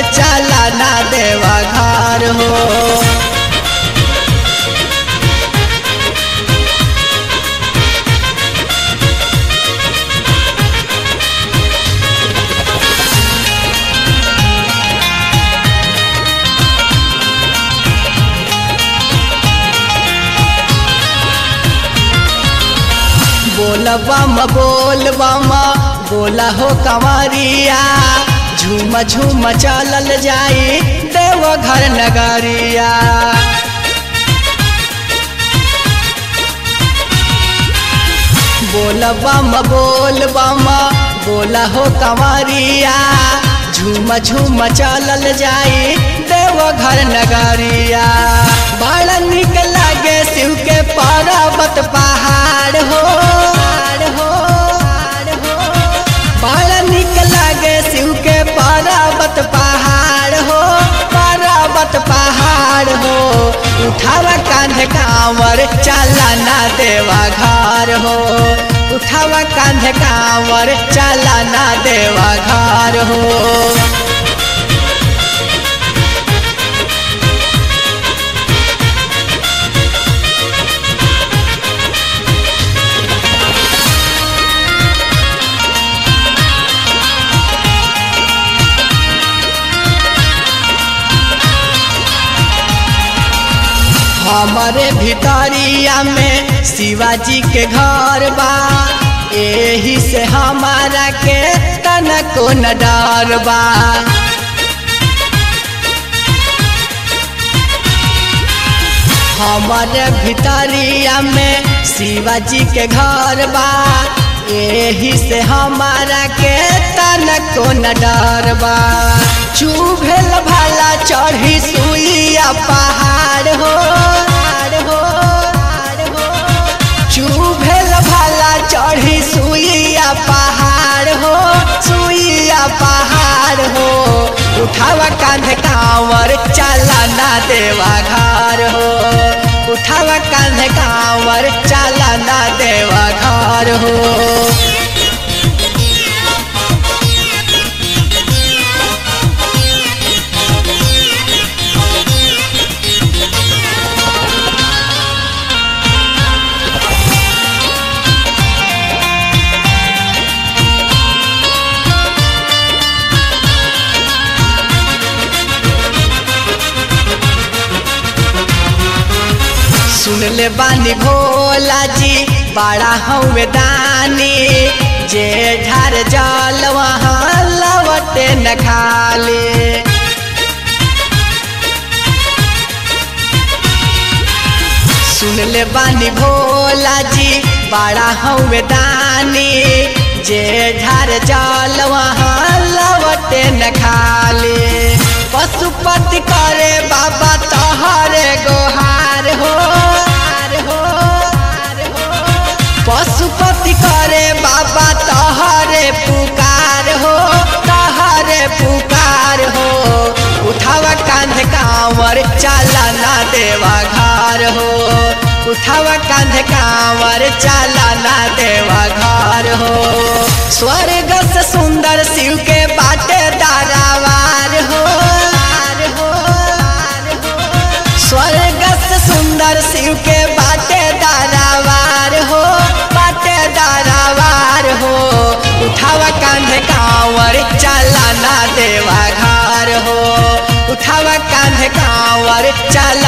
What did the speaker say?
चला ना देवा घर हो बोल बम बोल बम बोला हो कंवरिया झूम झूम चलल जाई देव घर नगरिया बोल बम बोल बम बोला हो कंवरिया झूम झूम चलल जाई देव घर नगरिया बड़ा निक लागे शिव के पर्वत पहाड़ हो हो बड़ा निक लागे शिव के पर्वत पहाड़ हो पर्वत पहाड़ हो उठावा कांध कांवर चला ना देवा घर हो उठावा कांध कांवर चला ना देवा घर हो हमारे भितरिया में शिवाजी के घर बा एही से हमारा के तनको न डर बा हमारे भितरिया में शिवाजी के घर बा एही से हमारा के तनको न डर बा चुभेल भाला चढ़ी सुइया पहाड़ हो हो चुभेल भाला चढ़ी सुइया पहाड़ हो सुइया पहाड़ हो उठावा कांध कांवर चला ना देवा घर हो उठावा कांध कांवर चला ना देवा घर हो सुन ले बानी भोला जी बड़ा हमें दानी जे ढार जल वहाँ लवटे न खाले सुन ले बानी भोला जी बड़ा हमें दानी जे ढार जल वहाँ लवटे न खाले पशुपति करे बाबा तोहरे गोहार हो हो पशुपति करे बाबा तोहरे पुकार हो तोहरे पुकार हो उठावा कांध कांवर चला ना देवा घर हो उठावा कांध कांवर चला ना देवा घर हो स्वर्ग से सुंदर शिव के बाटे दारावार हो स्वर्ग से सुंदर शिव के बाटे दारावार हो बाटे दारावार हो उठावा कांधे कांवर चला ना देवा घर हो उठावा कांधे कांवर चला